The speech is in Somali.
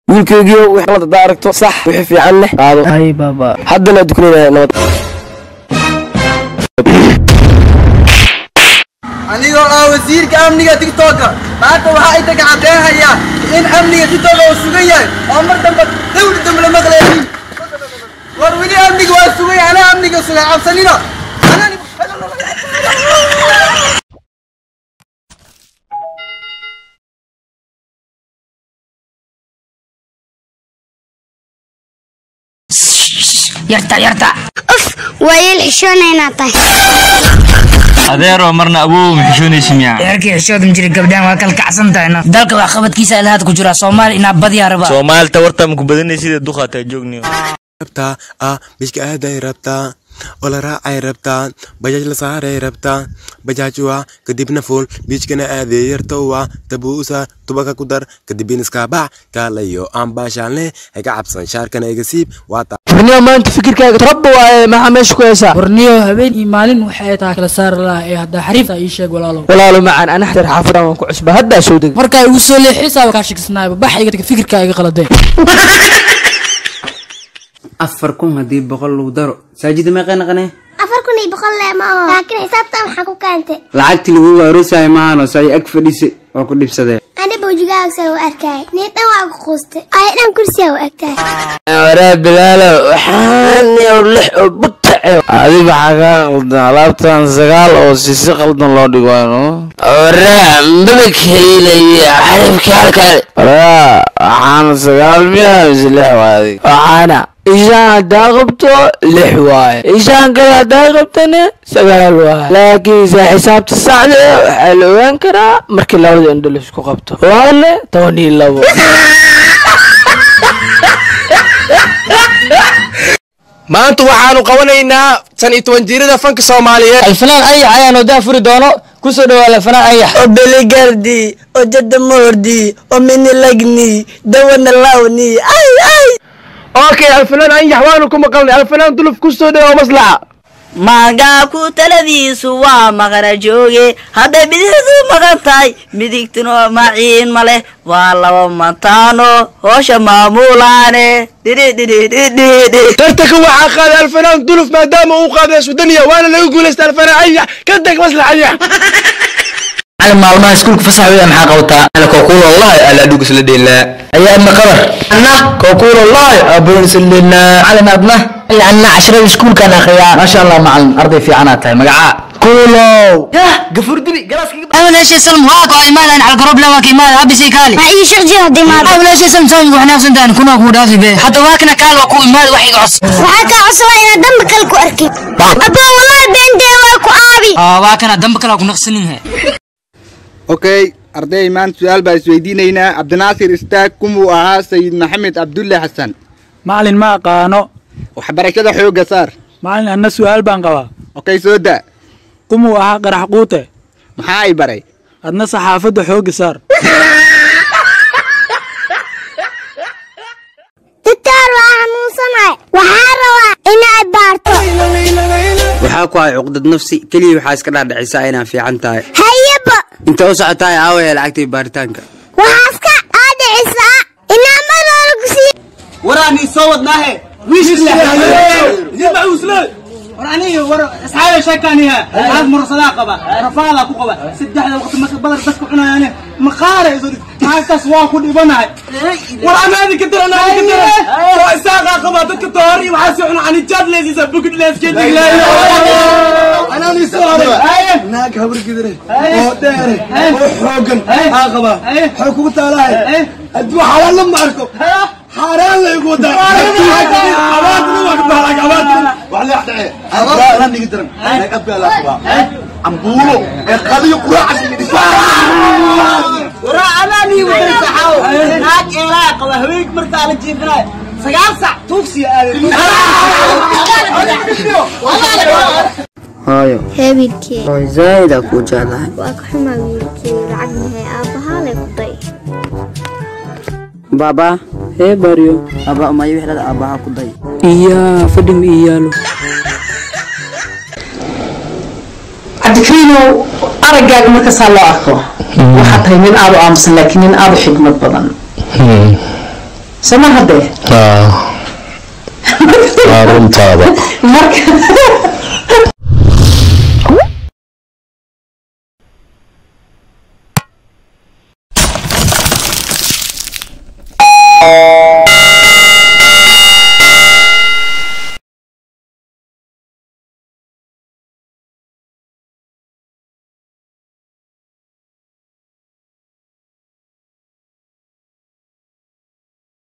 wiilkaygiio wix qalad haddaa aragto sax wixii fiican leh qaado hay baba haddana dukanayna nabad anigoo ah wasiirka amniga tiktoka maanta waxaa inta gacanteehayaa in amniga tiktoka uu sugan yahay oo mar dambe dawli dambe la maqlayain war weli amniga waa sugay anaa amniga sugay cabsanina yarta yarta waa yeel xishoonaynaa tahay adeero marna awow ma xishoonaysi miyaa eerkii xishoodan jiray gabdhahan waa kala kacsan tahayna dalka wax qabadkiisa ilahaad ku jira soomaali inaa badiyaa raba soomaalita warta maku badanaysid duqaataa joogniyo rabtaa ah bishka aaday rabtaa oo la raacay rabtaa bajaaj la saaray rabtaa bajaaj waa kadibna fuul biijkana aaday yartowa tabuusa tubaka ku dar kadibin iskaabax kaalayo aan baashaanle haga cabsan shaarkana iga siib waa taa warniyo maanta fikirkaaga rabba waaye maxaa meesha ku heesaa warniyo habeen iyo maalin waxay tahay kala saari lahaa ee haddaa xariifta ii sheeg walaalow walaalo macaan ana xatar xaafadan waan ku cusba haddaa soo deg markaa igu soo leexisaa kaa shakisnaayba bax iga tag fikirkaa iga qaladee afar kun haddii boqol lagu daro saajida meeqay naqanee afar kun iyo boqol lee ma aho laakiin xisaabtan waxaa ku keentay lacagtii lagu aroosaya maahano say ag fadhise oo ku dhibsadee ani bawjigaagsa u arkay nii dhan waa ku quustay ay dhan kursiya u egtahay waraa bilaalo waxaan yow lix oo butace adi maxaa kaa qaldan alaabtan sagaal oo sisi qaldan loo dhigo waraa mabag helaya xarifka halkale waraa waxaana sagaal miya mise lix waadig waxaana ishaan haddaa qabto lix waaye ishaan kale haddaa qabtana sagaal waaye laakiinse xisaabta saxda waxaa la ogaan karaa markii labada indho laisku qabto waale toban iyo labo maanta waxaanu qabanaynaa tan iyo toban jirada fanka soomaaliyeed alfanaan ayax ayaan odaa furi doono kusoo dhawaa alfanaan ayax oo beligardi oo jadamoordi oo minilagni dawana lawni ay ay okay alfanaan anyax waanu ku maqalnay alfanaan duluf kusoo dhawo maslaxa maagaabku taladiisu waa maqana jooge hadday bidixdu maqan tahay midigtuna maciin ma leh waa laba mantaano hoosha maamulaane dhidhidhidhidhidhi tartanka waxaa qaaday alfanaan duluf maadaama uu qaaday sudaniya waana laga guulaystay alfanaan anyax ka tag maslax anyax macalin maalmaha iskuulka fasax weya maxaa qabataa ana kokuul wallahi ala dhugus la dheelaa ayaa ibna qabar anna kokuul wallahi abon isleelaa macalin adna anna cashrada iskuulkaan akhriyaa maasha allah macalin arday fiicanaa tahay magacaa kuulow gafurdili galaaskiga أول شيء سلم هاكو إيمان على الجروب لا واكي مال أبي شيء كالي ma ii shaqji haddii maad أول شيء سلم سوي وإحنا سندان كنا كودا في بيه حتى واكنا كال وكو إيمان وحي عص waxaa kaa cusubaa inaad damba kale ku arkin abba wallahi beendee waa ku aabi آه واكنا دم كلا كنا خسنين okay arday maanta su-aal baa isweydiinaynaa cabdinaasir istaag kumuu ahaa sayid maxamed cabdulle xasan macalin ma aqaano waxbarashada xoogga saar macalin anna su-aal baan qabaa okay soo da kumuu ahaa qarax quute maxaa ay baray adna saxaafadda xoogga saar ditaar waa xanuunsanahay waxaa rabaa inaad baarto waxaa ku hay cuqdad nafsi keliya waxaa iska dhaadhicisaa inaan fiican tahay hayaba inta u socotaay aawaya lacagtay baaritaanka waxaas ka aadicisaa inaa mar hore ku sii waraanii soo wadnaahe waraniga war asxaabe sheekaaniha aad mursadaa qaba rafaadaa ku qaba saddexda waqti marka badar dadku cunayaane maqaara iso maantaas waa ku dhibanahay war anaadi ka daran anaadi ka daran waa isaaqa qaba dadka tohor iyo waxaa soo cuna canijaad leesiisa bugid leeskeediglaayo anaani soo hore naag habar gidire oo dheere oo xoogan aa qaba xoog kugu taalahay hadduu xalaal ma arko حرام لا يقول ده عباد ما بالك عباد ولا يحتاج عباد لا نقدر نقبل لا قبا عمبولو قضيه قراع ورا علاني وتسحاو ناك عراق وهويك مرتا على جيبنا سقال ساعة توكسي hooyo hebilkee hooy zaa'idaa kuu jeclahay waa ka xumaa wiilkee lacag mahay aabbahaa lay ku day baaba hee baryo aba umayo wixlada aabaha ku day iyaa fadhi ma ii yaalo cabdikariinow araggaaga markasaa loo arko waxaa tahay nin aad u aamusan laakiin nin aad u xigmad badan sama haddee waa runtaada marka